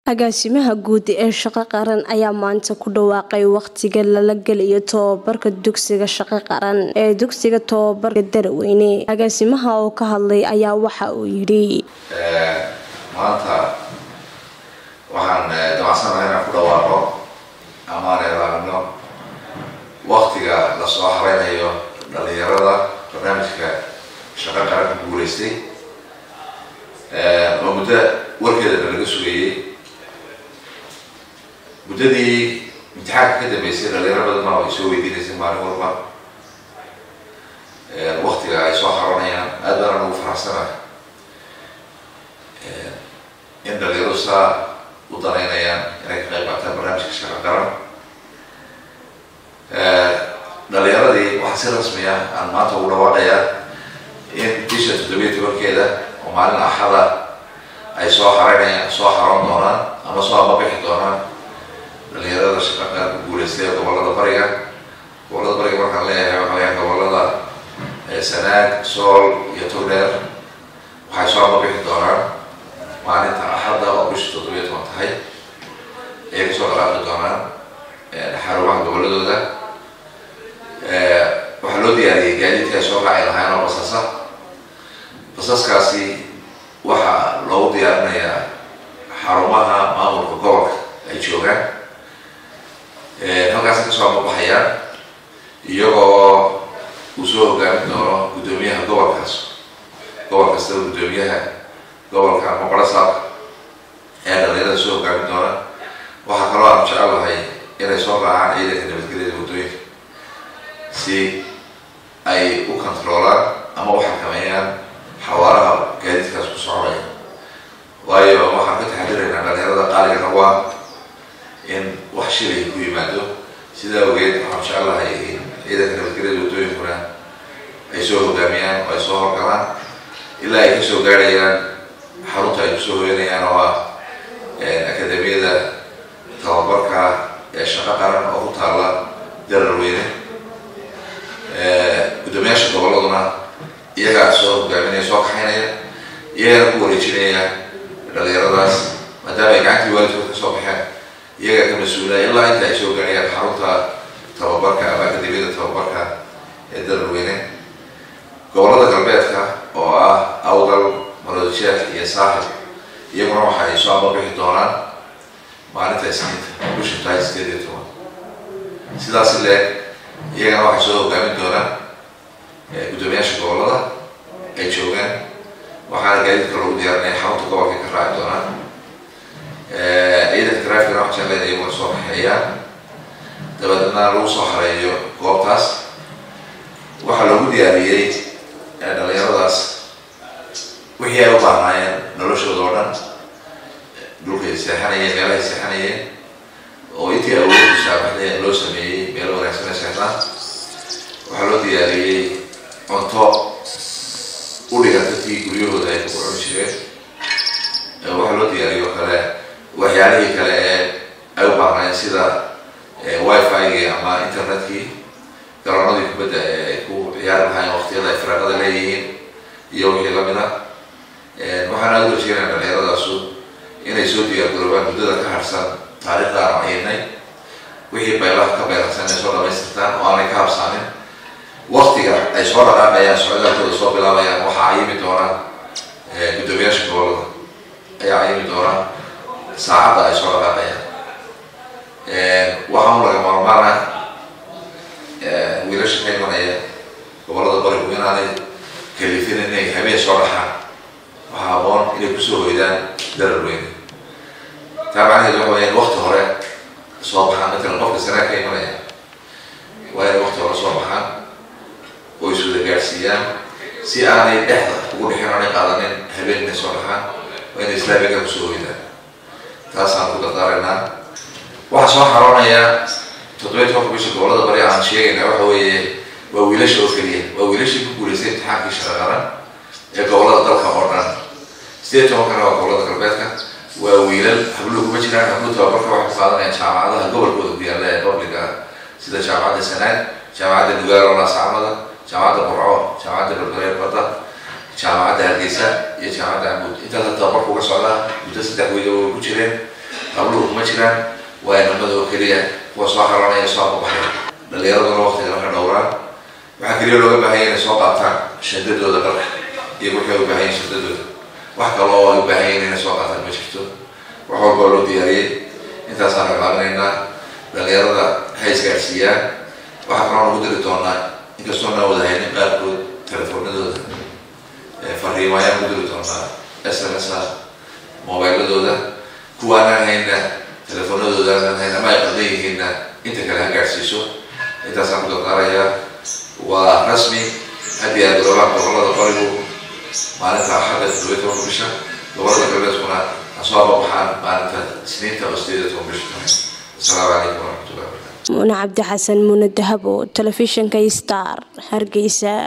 agaasimaha guud ee shaqo qaran ayaa maanta ku dhawaaqay waqtiga lala gelayo tobabarka dugsiga shaqo qaran ee dugsiga tobabarka daraweyne agaasimaha oo ka hadlay ayaa waxa uu yidhi maanta waxaan damacsanahay inaan ku dhawaaqo amaan eelaano waktiga lasoo hareynayo dhalinyarada barnaamijka shaqo qaran ku guuleystay oo muddo warkeedana laga sugayey muddadii imtixaanka ka dambeysay dhalinyaro badan baa ay soo weydiinaysay maalin walba waktiga ay soo haranayaan aad baana ugu faraxsanahay in dhalinyaradu saa u danaynayaan inay ka qayb qaataan barnaamijka shaqo qaran dhalinyaradii waxaa si rasmi ah aan maanta ugu dhawaaqayaa in bisha toddobiya tobankeeda oo maalin axada ay soo hareynayaan soo haran doonaan ama soo ababixi doonaan dhalinyarada shaqa qaran ku guuleystay gobolada bariga gobolada bariga markaan leeyahay waxaa leeyahay gobolada sanaag sool iyo togdheer waxay soo ababixi doonaan maalinta axadda oo bisha toddobiya toban tahay ayay kasoo dhaqaaqi doonaan xarumaha goboladooda waxaa loo diyaariyey gaadiidka ay soo raaci lahayn oo basasa basaskaasi waxaa loogu diyaarinayaa xarumaha maamulka gobolka ay joogaan halkaasi kasoo ababaxayaan iyagoo uu soo hogaamin doono guddoomiyaha gobolkaas gobol kastaba guddoomiyaha gobolka ama barasaabka ayaa dhalinyarada soo hogaamin doona waxaa kaloo aan jecel lahay inay soo raacaan ciidanka nabadgelyada waddooyinka si ay u controolaan ama u xakameeyaan xawaaraha gaadiidkaas ku soconaya waayo waxaan ka taxadiraynaa dhalinyarada qaaliga rabaa in wax shilay ku yimaado sidaa ogeed waxaan jecel lahay in ciidanka nabadgelyada waddooyinkuna ay soo hogaamiyaan oo ay soo horgalaan ilaa ay kasoo gaarayaan xarunta ay kusoo hoyanayaan oo ah akademiyada tababarka ee shaqo qaran oo ku taalla dararweyne guddoomiyaasha goboladuna iyagaa soo hogaaminaya soo kaxaynaya iyagana ku wareejinaya dhalinyaradaas maadaama ay gacantii waalidkood kasoo baxeen iyagaa ka mas-uulaya ilaa inta ay soo gaarayaan xarunta tababarka ama akademiyada tababarka ee dararweyne gobolada galbeedka oo ah awdal maroodisheekh iyo saaxib iyaguna waxa ay soo ababixi doonaan maalinta isniinta bisha tahay sideed iyo toban sidaas leeg iyagana waxay soo hogaamin doonaan guddoomiyaasha gobolada ay joogaan waxaana gaadiidka lagu diyaarinaya xarunta gobolka ka raaci doonaan ciidanka trafficna waxaan jeclayna iyaguna soo kaxeeyaan dabadeedna lagu soo hareeyo goobtaas waxaa loogu diyaariyey dhalinyaradaas wixii ay u baahnaayeen noloshooda oo dhan dhulkay seexanayeen meelahay seexanayeen oo intii awooddu shaabaxdee loo sameeyey meelo wanaagsan ay seexdaan waxaa loo diyaariyey cunto u dhiganta tii guryahooda ay ku cuni jireen waxaa loo diyaariyey oo kale waxyaalihii kale ee ay u baahnaayeen sida wifi-gii ama internetkii garoonadii kubadda ee ay ku ciyaari lahaayeen waqtiyada ay firaaqada leeyihiin iyo wixii lamida waxaan aada u rajeynaya dhalinyaradaasi inay soo diyaargaroobaan muddada ka harsan taariikhda aan ciinay wixii baylaha ka baylansan inay soo dhamaystirtaan oo aanay ka habsaanin waktiga ay soo dhaqaaqayaan socdaalkooda soo bilaabayaan waxaa cayimi doonaan guddoomiyaasha gobolada ayaa cayimi doonaan saacadda ay soo dhaqaaqayaan waxaan laga maarmaana wiilasha ka imanaya gobolada barigu inaanay kalifin inay habeen soo dhaxaan waxaa aboon inay kusoo hoydaan darar weyne taa macnaheedu waxa waya in wakti hore soo baxaan matalan qofka sanaa ka imanaya waa inay wakti hore soo baxaan oo iswada gaadhsiiyaan si aanay dhexda ugu dhexin aanay qaadanin habeen inay soo dhaxaan waa inay islaamiga kusoo hoydaan taasaan ku dardaaraynaa waxaa soo xaroonaya toddobiya tobanka bisha gobolada bari aan sheegayna waxa weeye waa wiilasha oo keliya waa wiilashii ku guuleystay imtixaankii shaqa qaran ee gobolada dalka oo dhan sideed tobankana waa gobolada galbeedka waa wiilal habluhu kuma jiraan habluhu tababarka waxay ku qaadanayaan jaamacadaha gobolkooda ku yaalla ee publica sida jaamacadda sanaag jaamacadda nugaalo laasacmada jaamacadda burco jaamacadda berbere badda jaamacadda hargeysa iyo jaamacadda cambuud intaasa tababarka uga socdaa muddo saddex weyda way ku jireen habluhu kuma jiraan waa inamada oo keliya kuwa soo xaranaya soo ababaxaya dhalinyaraduna waqtiga marka dhowraan waxaa keliya looga baahanya inay soo qaataan shadadooda dharka iyo wixii ay u baahan yihin shadadooda wax kale oo ay u baahan yihin inay soo qaataan ma jirto wax walba oo loo diyaariyey intaasaan raglaabinaynaa dhalinyarada ha isgaarsiiyaan waxaa kaloo nagu diri doonaa inkastoo naa wada haynin qaarkood telefoonadooda fariimo ayaan ku diri doonaa s m s a mobiladooda kuwaanaan hayna telefoonadooda aanan hayna ma ay qaldan yihiinna inta kale ha gaadhsiiso intaasaan ku dardaarayaa waa rasmi haddii aad godobaha gobolada qorigu maalinta axadda toddobiyi tobanka bisha gobolada galbeedkuna ha soo ababaxaan maalinta isniinta oo sideed iyo toban bisha tahay asalaamu calaykum waraxmatullahi wabarakatu muune cabdi xasan muune dahabo telefishinka star hargeysa